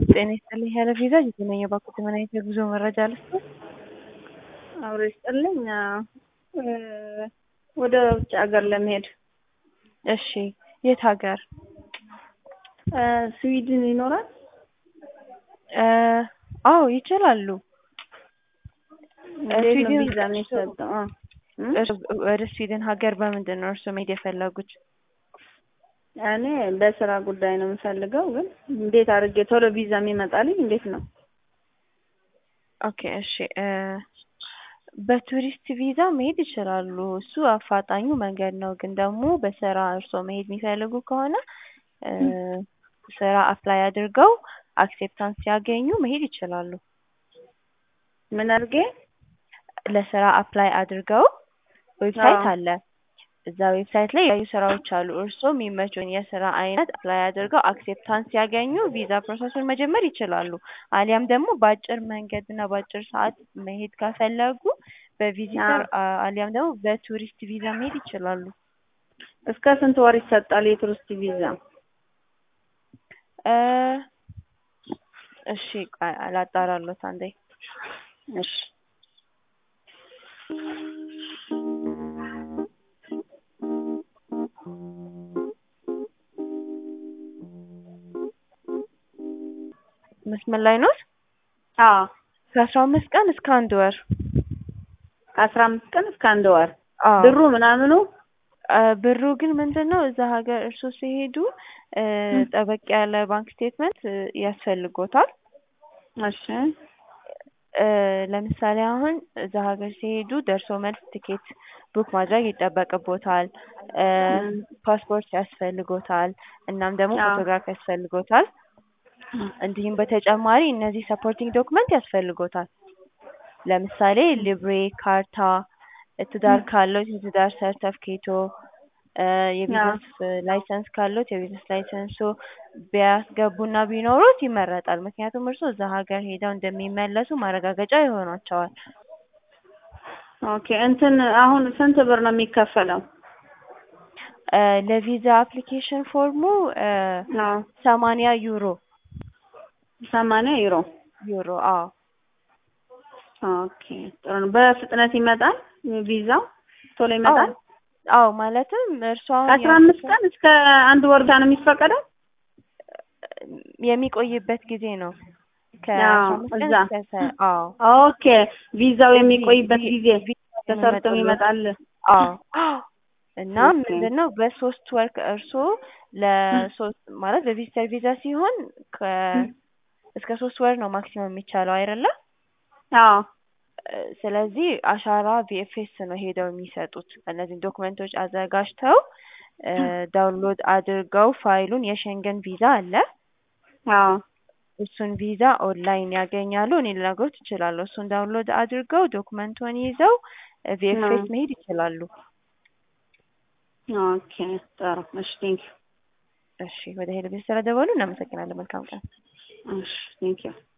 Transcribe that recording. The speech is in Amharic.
ጤና ይስጥልኝ ያለ ቪዛ የተመኘ ባኩት ምን አይነት የጉዞ መረጃ ልስጥ? አብሮ ይስጥልኝ። ወደ ውጭ ሀገር ለመሄድ እሺ፣ የት ሀገር? ስዊድን ይኖራል? አዎ ይችላሉ። እንዴት ነው ስዊድን ቪዛ የሚሰጠው? አ እም? ወደ ስዊድን ሀገር በምንድን ነው እርስዎ መሄድ የፈለጉት? እኔ በስራ ጉዳይ ነው የምፈልገው፣ ግን እንዴት አድርጌ ቶሎ ቪዛ የሚመጣልኝ እንዴት ነው? ኦኬ እሺ እ በቱሪስት ቪዛ መሄድ ይችላሉ። እሱ አፋጣኙ መንገድ ነው። ግን ደግሞ በስራ እርስዎ መሄድ የሚፈልጉ ከሆነ እ ስራ አፕላይ አድርገው አክሴፕታንስ ሲያገኙ መሄድ ይችላሉ። ምን አድርጌ? ለስራ አፕላይ አድርገው ዌብሳይት አዎ። አለ። እዛ ዌብሳይት ላይ የተለያዩ ስራዎች አሉ። እርስዎ የሚመቸውን የስራ አይነት አፕላይ አድርገው አክሴፕታንስ ሲያገኙ ቪዛ ፕሮሰሱን መጀመር ይችላሉ። አሊያም ደግሞ በአጭር መንገድ እና በአጭር ሰዓት መሄድ ከፈለጉ በቪዚተር አ- አሊያም ደግሞ በቱሪስት ቪዛ መሄድ ይችላሉ። እስከ ስንት ወር ይሰጣል የቱሪስት ቪዛ? እ እሺ ቆይ ላጣራሎት አንዴ። እሺ መስመር ላይ ኖት? አዎ ከአስራ አምስት ቀን እስከ አንድ ወር። ከአስራ አምስት ቀን እስከ አንድ ወር አዎ ብሩ ምናምኑ እ ብሩ ግን ምንድን ነው እዛ ሀገር እርስዎ ሲሄዱ እ ጠበቅ ያለ ባንክ ስቴትመንት እ ያስፈልጎታል። እሺ እ ለምሳሌ አሁን እዛ ሀገር ሲሄዱ ደርሶ መልስ ትኬት ቡክ ማድረግ ይጠበቅቦታል። እ እም። ፓስፖርት ያስፈልጎታል። እናም ደግሞ አዎ። ፎቶግራፍ ያስፈልጎታል። እንዲሁም በተጨማሪ እነዚህ ሰፖርቲንግ ዶክመንት ያስፈልጎታል። ለምሳሌ ሊብሬ፣ ካርታ፣ ትዳር ካለዎት የትዳር ሰርተፍኬቶ፣ እ የቢዝነስ ላይሰንስ ካለዎት የቢዝነስ ላይሰንሶ ቢያስገቡና ቢኖሩት ይመረጣል። ምክንያቱም እርስዎ እዛ ሀገር ሄደው እንደሚመለሱ ማረጋገጫ ይሆናቸዋል። ኦኬ እንትን አሁን ስንት ብር ነው የሚከፈለው? እ ለቪዛ አፕሊኬሽን ፎርሙ እ አዎ ሰማንያ ዩሮ ሰማንያ ዩሮ ዩሮ አዎ ኦኬ ጥሩ ነው። በፍጥነት ይመጣል ቪዛው ቶሎ ይመጣል? አዎ ማለትም እርስዎ አሁን ከአስራ አምስት ቀን እስከ አንድ ወር ጋር ነው የሚፈቀደው? የሚቆይበት ጊዜ ነው። ከአስራ አዎ አምስት ቀን እዛ እስከ ሰ- አዎ ኦኬ ቪዛው የሚቆይበት ቪ- ጊዜ ቪዛ ተሰርቶ የሚመጣልዎት ይመጣል። አዎ እና ኦኬ ምንድን ነው በሶስት ወር እርስዎ ለሶስት ማለት በቪዚተር ቪዛ ሲሆን ከ እስከ ሶስት ወር ነው ማክሲመም የሚቻለው አይደለ? አዎ እ ስለዚህ አሻራ ቪኤፍኤስ ነው ሄደው የሚሰጡት። እነዚህን ዶክመንቶች አዘጋጅተው እ ዳውንሎድ አድርገው ፋይሉን የሸንገን ቪዛ አለ አዎ እሱን ቪዛ ኦንላይን ያገኛሉ። እኔ ልነግሮት እችላለሁ። እሱን ዳውንሎድ አድርገው ዶክመንቱን ይዘው ቪኤፍኤስ መሄድ ይችላሉ። ኦኬ ጥሩ እሺ ቴንኪው እሺ ወደ ሄደ ቤት ስለደወሉ እናመሰግናለን። መልካም ቀን። እሺ ቴንኪው